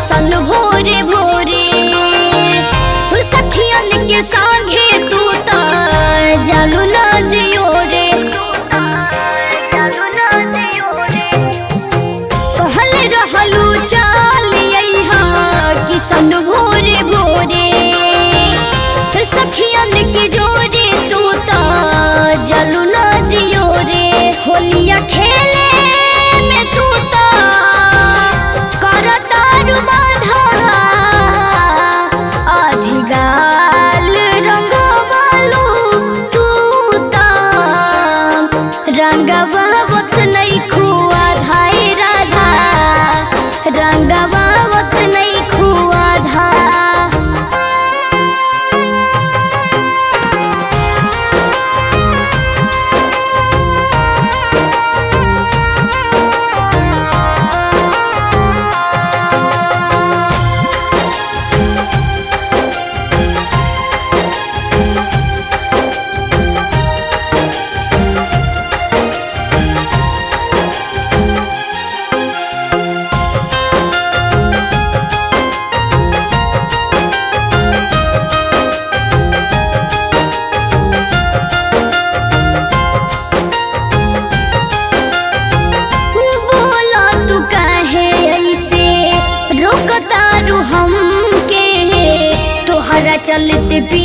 किसन भोरे भोरे सखियन के संगे तू त जालू ना दियो रे कहल रहलू चाल अइहा किसन भोरे भोरे सखियन के जोरे तू त जालू ना दियो रे होलिया खेले में तू त करतारू बाधा अधिगाल रंगवालू तू त रंगवावत नहीं खुआ धाई राधा रंगवावत नहीं खुआ धा बोला तू कहे ऐसे रोकतारू हमके तोहरा चलते पी